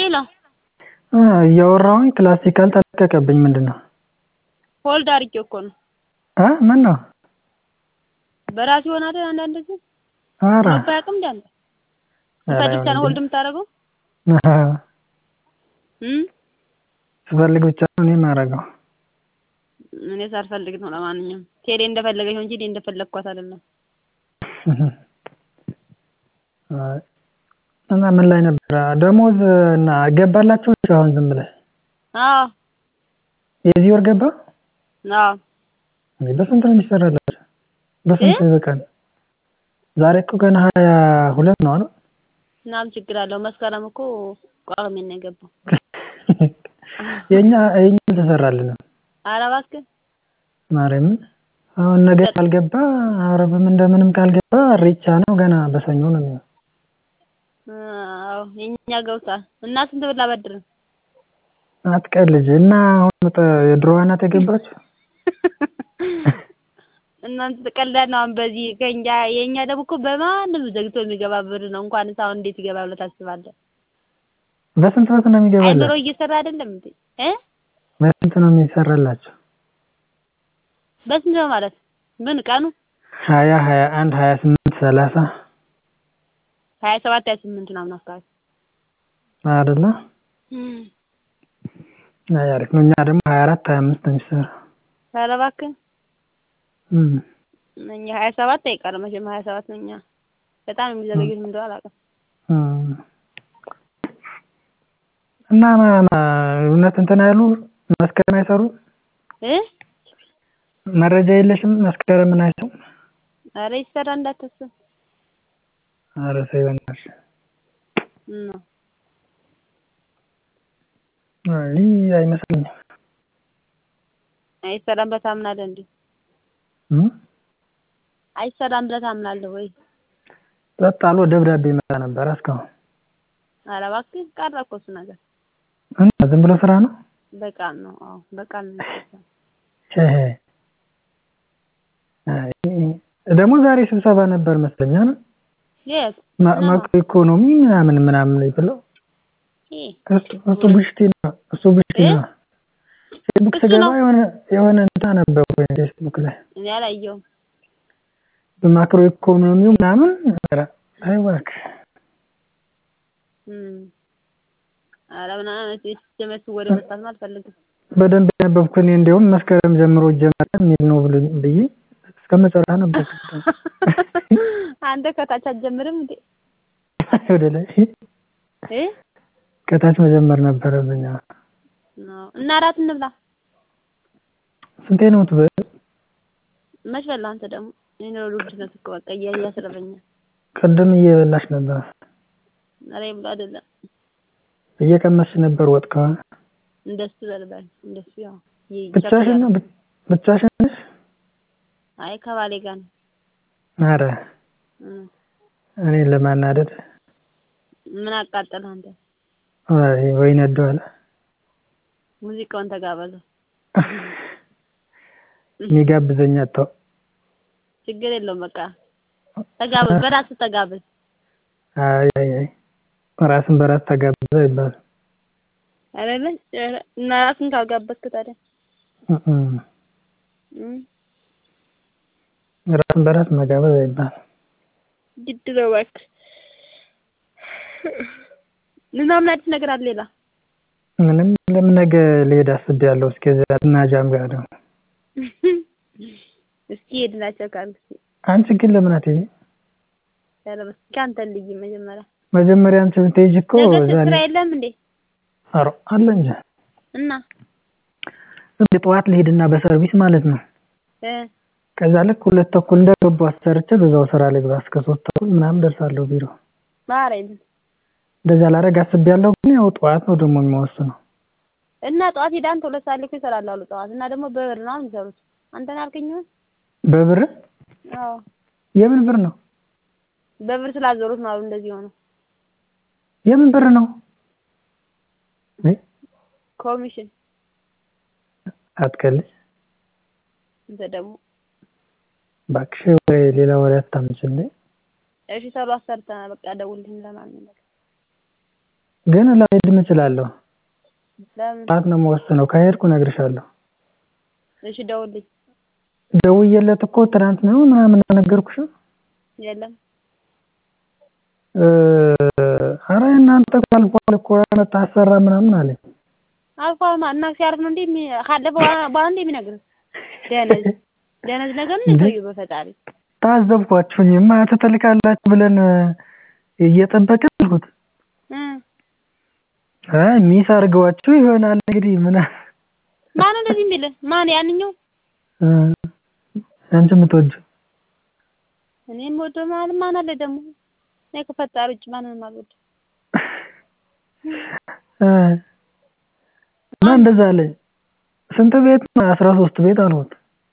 ሄሎ እያወራሁኝ ክላሲካል ተለቀቀብኝ ምንድነው? ሆልድ አድርጌው እኮ ነው። እ ምነው? በራሱ ይሆናል አንዳንድ ጊዜ ኧረ ልብ አያውቅም እንደ አንተ ስትፈልግ ብቻ ነው ሆልድ የምታደርገው እም ስፈልግ ብቻ ነው እኔ የማደርገው። እኔ ሳልፈልግ ነው። ለማንኛውም ቴሌ እንደፈለገች ነው እንጂ እኔ እንደፈለግኳት አይደለም። አይ እና ምን ላይ ነበረ? ደሞዝ እና ገባላችሁ አሁን ዝም ብለህ አዎ የዚህ ወር ገባ? አዎ እንዴ በስንት ነው የሚሰራላችሁ? በስንት በቀን? ዛሬ እኮ ገና ሀያ ሁለት ነው አይደል? ምናምን ችግር አለው። መስከረም እኮ ቋቅሜ ነው የገባው። የኛ የኛ አልተሰራልንም። ኧረ እባክህ ማርያምን አሁን ነገ ካልገባ ዓርብም እንደምንም ካልገባ ኢሬቻ ነው ገና በሰኞ ነው የሚሆነው። አዎ የኛ ገብቷል። እና ስንት ብር ላበድርህ? አትቀልጅ እና አሁን የድሮዋ ናት የገባችው? እናንተ ትቀልዳለህ። አሁን በዚህ ከእኛ የእኛ ደግሞ እኮ በማንም ዘግቶ የሚገባ ብር ነው። እንኳንስ አሁን እንዴት ይገባ ብለህ ታስባለህ? በስንት በስንት ነው የሚገባላችሁ? አይምሮ እየሰራ አይደለም እንዴ? እ በስንት ነው የሚሰራላችሁ? በስንት ነው ማለት ምን ቀኑ? ሀያ ሀያ አንድ ሀያ ስምንት ሰላሳ ሀያ ሰባት ሀያ ስምንት ምናምን አካባቢ አይደለ? አይ አሪፍ ነው። እኛ ደግሞ ሀያ አራት ሀያ አምስት ነው የሚሰራው። ኧረ እባክህ እም እኛ ሀያ ሰባት አይቀርም መቼም ሀያ ሰባት ነው። እኛ በጣም የሚዘገዩት ምን እንደሆነ አላውቅም። እም እና እውነት እንትን አይሉ መስከረም አይሰሩ እ መረጃ የለሽም መስከረምን አይሰሩም? ኧረ ይሰራ እንዳታስብ። ኧረ ተይ በእናትሽ። እና አይ አይመስለኝም። አይሰራም ብለህ ታምናለህ እንዴ? እም አይሰራም ብለህ ታምናለህ ወይ? ጸጥ አሎ ደብዳቤ ይመጣ ነበር እስካሁን። ኧረ እባክህ ቀረ እኮ እሱ ነገር። እና ዝም ብሎ ስራ ነው? በቃል ነው። አዎ በቃል ነው የሚሰራው። እህ አይ ደግሞ ዛሬ ስብሰባ ነበር መስለኝ የት? ማክሮ ኢኮኖሚ ምናምን ምናምን ብለው ይሄ እሱ ቡሽቲ ነው እሱ ቡሽቲ ነው። ፌስቡክ እሱ ስገባ ነው? የሆነ የሆነ እንትን ነበርኩኝ ፌስቡክ ላይ እኔ አላየሁም። በማክሮ ኢኮኖሚው ምናምን ኧረ ተይ እባክህ እም ኧረ ምናምን ሲጀመር ወደ መስራት አልፈልግም። በደንብ ያነበብኩ እኔ እንደውም መስከረም ጀምሮ ይጀመራል የሚል ነው ብሎኝ ብዬ እስከ መጨረሻ ነበርኩት። አንተ ከታች አትጀምርም እንዴ? ወደ ላይ እ ከታች መጀመር ነበረብኝ። አዎ። ነው እና እራት እንብላ። ስንቴ ነው የምትበይው? መች በላህ አንተ ደግሞ? የኑሮ ውድነት እኮ በቃ እያ እያስረበኛል። ቅድም እየበላሽ ነበር። ኧረ ይብላ አይደለም እየቀመስሽ ነበር ወጥ ከሆነ። እንደሱ በልበል እንደሱ ያው ይ- ብቻሽን ነው ብ- ብቻሽን ነሽ? አይ ከባሌ ጋር ነው። ኧረ እም እኔን ለማናደድ ምን አቃጠለህ አንተ? አይ ወይ ነደዋል። ሙዚቃውን ተጋበዘው። የሚጋብዘኝ አጣሁ። ችግር የለውም በቃ ተጋበዝ፣ በራስህ ተጋበዝ። አይ አይ አይ ራስን በራስ ተጋብዘ አይባልም። አይደለ ኧረ እና ራስን ካልጋበዝክ ታዲያ እም እም ራስን በራስ መጋበዝ አይባልም። ግድ ነው እባክህ። እና ምን አዲስ ነገር አለ ሌላ? ምንም ለምን ነገ ልሄድ አስቤያለሁ። እስከዚያ እና ጃም ጋር ደግሞ እስኪ ሄድናቸው ካልክ አንቺ ግን ለምን አትሄጂም? ኧረ እስኪ አንተ ልይ መጀመሪያ መጀመሪያ አንቺ ብትሄጂ እኮ ነገ እዛ ስራ የለም እንዴ? ኧረ አለ እንጂ እና ዝም ብዬ ጠዋት ልሄድና በሰርቪስ ማለት ነው። እ ከዛ ልክ ሁለት ተኩል እንደገባሁ አሰርቼ በዛው ስራ ልግባ እስከ ሶስት ተኩል ምናምን ደርሳለሁ ቢሮ። ማረኝ እንደዛ ላደርግ አስቤያለሁ። ግን ያው ጠዋት ነው ደግሞ የሚወስነው። እና ጠዋት ሄደህ አንተ ሁለት ሰዓት ላይ እኮ ይሰራሉ አሉ ጠዋት እና ደግሞ በብር ነው የሚሰሩት። አንተን ያልከኝ ይሆን? በብር አዎ የምን ብር ነው? በብር ስላዞሩት ነው አሉ እንደዚህ ሆነው። የምን ብር ነው? እ ኮሚሽን አትቀልጅ አንተ ደግሞ እባክሽ፣ ወይ ሌላ ወሬ አታምጪልኝ። እሺ ሰሩ አሰርተናል። በቃ ደውልልኝ ለማንኛውም ግን ላልሄድም እችላለሁ። ለምን? ሰዓት ነው የምወስነው ከሄድኩ እነግርሻለሁ። እሺ ደውልልኝ። ደውዬለት እኮ ትናንት ነው ምናምን አልነገርኩሽም? የለም ኧረ እናንተ እኮ አልፏል እኮ መጣ አሰራ ምናምን አለኝ። አልፏል እና ሲያርፍ ነው እንዴ የሚ- ካለፈ በኋላ በኋላ እንዴ የሚነግርህ? ደነዝ ደነዝ ነገር ነው ሰውዬው በፈጣሪ ታዘብኳችሁኝማ ትልካላችሁ ብለን እየጠበቅን አልኩት። እ አይ ሚስ አድርገዋችሁ ይሆናል እንግዲህ ምን ማን እንደዚህ የሚልህ? ማን ያንኛው? እ አንቺ የምትወጂው እኔ የምወደው ማን ማን አለ ደግሞ? እኔ ከፈጣሪ ውጭ ማንንም አልወድም። እ እና እንደዛ አለኝ። ስንት ቤት ነው? አስራ ሶስት ቤት አልኩት።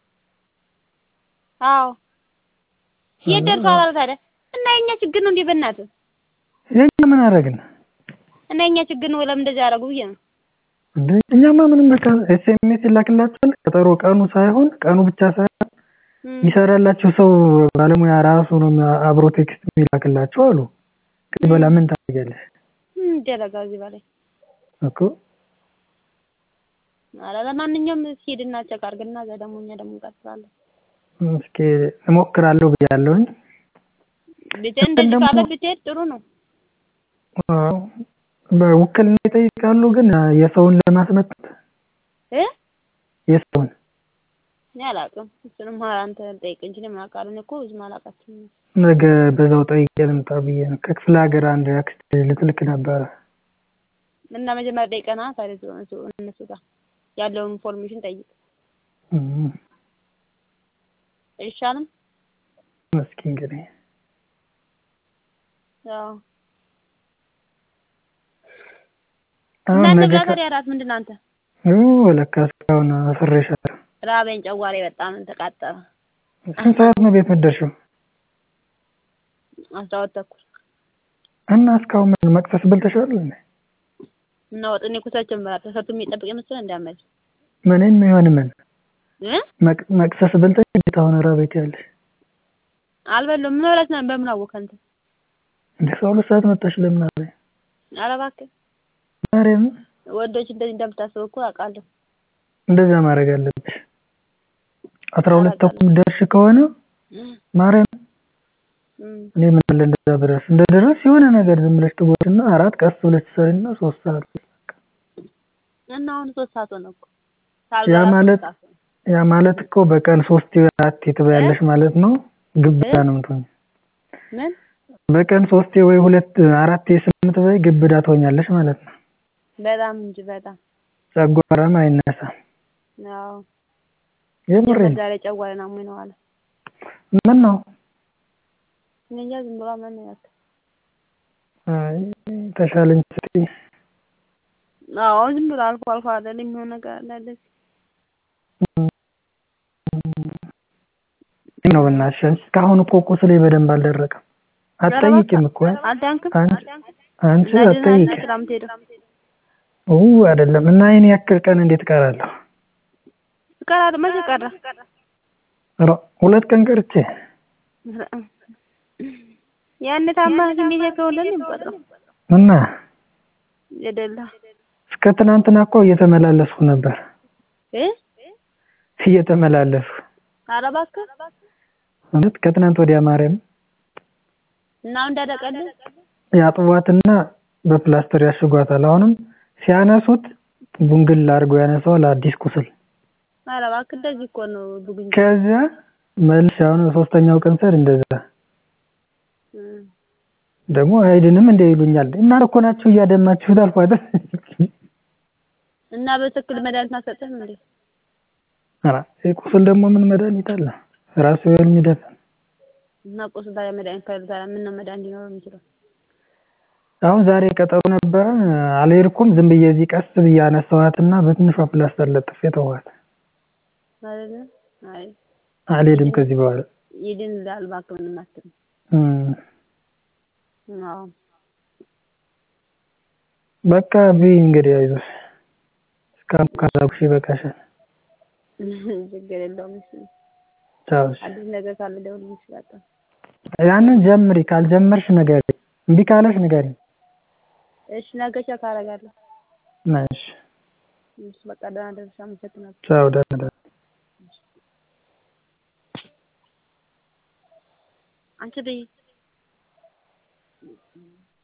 አዎ የት ደርሷል አለ ታዲያ? እና የኛ ችግር ነው እንዴ በእናትህ? የኛ ምን አደረግን እና የኛ ችግር ነው ለምን እንደዚህ አደረጉ ብዬ ነው። እንዴ? እኛማ ምንም በቃ ኤስኤምኤስ ይላክላችኋል። ቀጠሮ ቀኑ ሳይሆን ቀኑ ብቻ ሳይሆን እም፣ የሚሰራላችሁ ሰው ባለሙያ ራሱ ነው አብሮ ቴክስት የሚላክላችሁ አሉ። ከዚህ በኋላ ምን ታደርጊያለሽ ምን ይደረጋል እዚህ በላይ? እኮ ኧረ ለማንኛውም እስኪ ሂድና ቼክ አድርግና እዛ ደግሞ እኛ ደግሞ እንቀጥላለን። እስኪ እሞክራለሁ ብያለሁኝ። ብቻ እንደዚህ ደግሞ- ካለ ብትሄድ ጥሩ ነው። አዎ፣ በውክልና ይጠይቃሉ፣ ግን የሰውን ለማስመጣት እ የሰውን እኔ አላውቅም። እሱንም አንተ ጠይቅ እንጂ እኔ ምን አውቃለሁ? እኔ እኮ ብዙም አላውቃቸውም። ነገ በዛው ጠይቄ ልምጣ ብዬ ነው። ከክፍለ ሀገር አንድ አክስት ልትልክ ነበረ። እና መጀመሪያ ጠይቀና ታዲያ እሱ- እሱ- እነሱ ጋር ያለውን ኢንፎርሜሽን ጠይቅ እም፣ አይሻልም? እስኪ እንግዲህ ያው አሁን እናንተ ነገ ጋር ከ- ታዲያ እራት ምንድን ነው አንተ? ኦ፣ ለካ እስካሁን አስሬሻለሁ። ራበኝ፣ ጨጓራዬ በጣም ተቃጠለ። ስንት ሰዓት ነው ቤት የምትደርሺው? አስራ ሁለት ተኩል እና እስካሁን ምን መቅሰስ በልተሻል እንዴ? እና ወጥ እኔ እኮ ሰርቼ እምበላለሁ። ተሰርቶ የሚጠብቅ መሰለህ እንዳመል ምንም ይሁን ምን እ መቅ- መቅሰስ በልተሽ እንዴት አሁን ራበኝ ያለሽ? አልበላሁም። ምን በላት ነው? በምን አወቅህ አንተ? እንደ ሰው ሁለት ሰዓት መጣሽ ለምን አለ? ኧረ እባክህ ማርያም ወንዶች እንደዚህ እንደምታስበው እኮ አውቃለሁ። እንደዛ ማድረግ አለብሽ። አስራ ሁለት ተኩል ደርሽ ከሆነ ማርያም እም፣ እኔ ምን አለ እንደዛ ብደርስ እንደ ድረስ የሆነ ነገር ዝም ብለሽ ትጎትና አራት ቀስ ብለሽ ትሰሪና ሶስት ሰዓት እና አሁን ሶስት ሰዓት ሆነ እኮ ያ ሳልበላ ማለት ሶስት ሰዓት ሆነ። ያ ማለት እኮ በቀን ሶስት አራት ትበያለሽ ማለት ነው። ግብዳ ነው የምትሆኝ። ምን በቀን ሶስቴ ወይ ሁለት አራቴ ስለምትበይ ግብዳ ትሆኛለሽ ማለት ነው። በጣም እንጂ በጣም ጨጓራም አይነሳም። ያው የምሬን ዛሬ ጨጓራዬን አሞኝ ነው አለ። ምን ነው እኔ እንጃ ዝም ብሎ ምን ነው ያልከው? አይ ተሻለኝ ስትይ አዎ ዝም ብሎ አልፎ አልፎ አይደል የሚሆን ነገር አለ እንደዚህ። ነው በእናትሽ አንቺ እስካሁን እኮ ቁስሌ በደንብ አልደረቀም። አትጠይቂም እኮ አልዳንክም? አንቺ አንቺ እና ድህነት አትጠይቂም። ነህ ስራ የምትሄደው? ኡ አይደለም እና ይሄን ያክል ቀን እንዴት እቀራለሁ? ትቀራለህ? መቼ ቀረ? ኧረ ሁለት ቀን ቀርቼ ያን ታማ ስሜት የተወለደ የሚቆጥረው እና የደላ እስከ ትናንትና እኮ እየተመላለስኩ ነበር እ እየተመላለስኩ ኧረ እባክህ እውነት ከትናንት ወዲያ ማርያም እና አሁን እንዳደቀልህ ያጥቧትና በፕላስተር ያሽጓታል። አሁንም ሲያነሱት ቡንግል አድርገው ያነሳዋል አዲስ ቁስል። ኧረ እባክህ እንደዚህ እኮ ነው ብጉኝ ከዚያ መልስ አሁን ሶስተኛው ቀን ስሄድ እንደዛ እም። ደግሞ አይድንም እንደ ይሉኛል እና እኮ ናችሁ እያደማችሁት አልኳት። እና በትክክል መድኃኒት አልሰጠህም እንዴ? ኧረ ይህ ቁስል ደግሞ ምን መድኃኒት አለ? ራሱ ይኸውልህ የሚደፍን እና ቁስል ታዲያ መድኃኒት ከሌለ ታዲያ ምን ነው መድኃኒት ሊኖረው የሚችለው? አሁን ዛሬ ቀጠሮ ነበረ አልሄድኩም። ዝም ብዬ እዚህ ቀስ ብዬ አነሳኋትና በትንሿ ፕላስተር ለጥፌ ተዋት። አይደለ? አይ አልሄድም ከዚህ በኋላ ይድንልሃል እባክህ ምንም አትልም። እም፣ አዎ በቃ ብይ እንግዲህ አይዞሽ። እስካሁን ካላኩሽ ይበቃሻል። ችግር የለውም። እሺ ቻው እሺ። አዲስ ነገር ካለ ደውልልኝ ይችላል። ያንን ጀምሪ፣ ካልጀመርሽ ንገሪ። እምቢ ካለሽ ንገሪ። እሺ ነገ ቼክ አደርጋለሁ። እሺ እሺ በቃ ደህና ደርሽ። አመሰግናለሁ። ቻው ደህና ደር አንቺ በይ